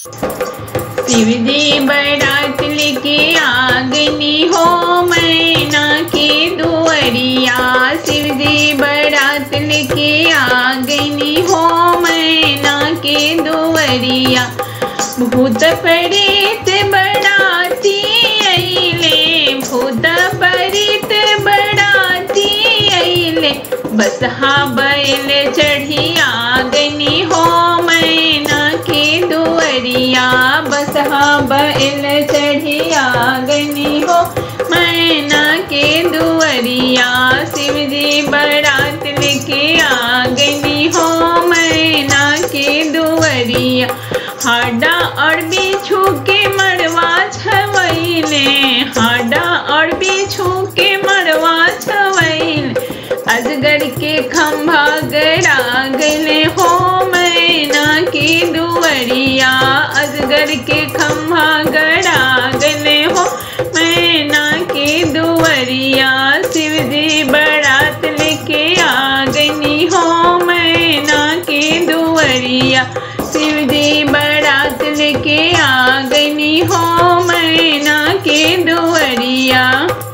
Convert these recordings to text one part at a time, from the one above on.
शिव जी बारात लेके आगनी हो मैना के दुअरिया शिव जी बारात लेके आगनी हो मैना के दुअरिया भूत प्रेत बड़ाती अइले भूत प्रेत बड़ाती अइले बस हा बैल चढ़ी आगनी हो मैना के दुअरिया बस हा बैल चढ़ी आगनी हो मैना के दुअरिया शिव जी बारात लेके आगनी हो मैना के दुअरिया हाडा और बिछू के मरवा छवैले हाडा और बिछू के मरवा छवैले अजगर के खंभा गड़ा गले हो मैना के दुअरिया अजगर के खंभा गड़ा गले हो मैना के दुअरिया शिव जी बारात लेके आगनी हो मैना के दुअरिया शिव जी बारात लेके आगनी हो मैना के दुअरिया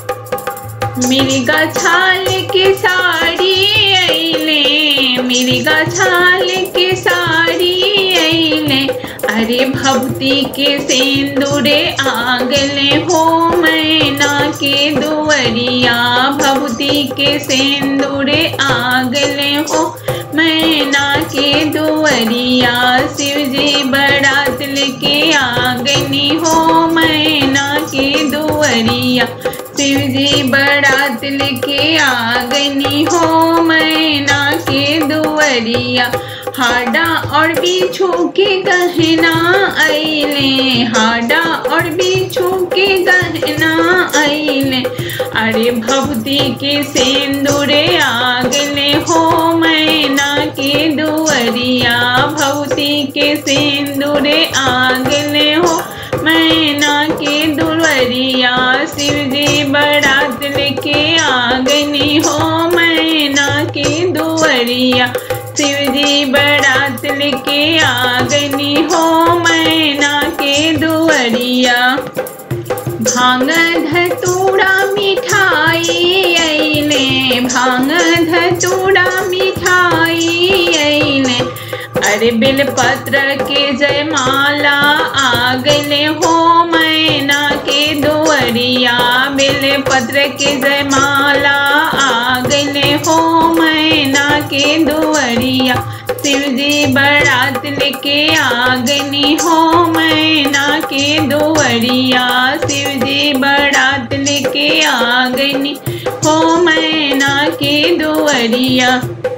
मिर्गा छाल के साड़ी अइले मिर्गा छाल के साड़ी अइले अरे भक्ति के सेंदूरे आगले हो मैना के दुअरिया भक्ति के सेंदूरे आगले हो मैना के दुअरिया शिव जी बारात लेके आगनी हो मैना के दुअरिया शिव जी बारात लेके आगनी हो मैना के दुअरिया हाडा और बिछू के गहना अइले हाडा और बिछू के गहना अइले अरे भक्ति के सेंदूरे आगले हो मैना के दुअरिया भक्ति के सेंदूरे आगले हो मैना के दुअरिया शिव जी बारात लेके आगनी हो मैना के दुअरिया शिव जी बारात लेके आगनी हो मैना के दुअरिया भांग धतूड़ा मिठाई अइले भांग धतूड़ा मिठाई अइले अरे बेलपत्र के जयमाला आगले हो मैना के दुअरिया बेलपत्र के जयमाला आगले हो मैना के दुअरिया शिव जी बारात लेके आगनी हो मैना के दुअरिया शिव जी बारात लेके आगनी हो मैना के दुअरिया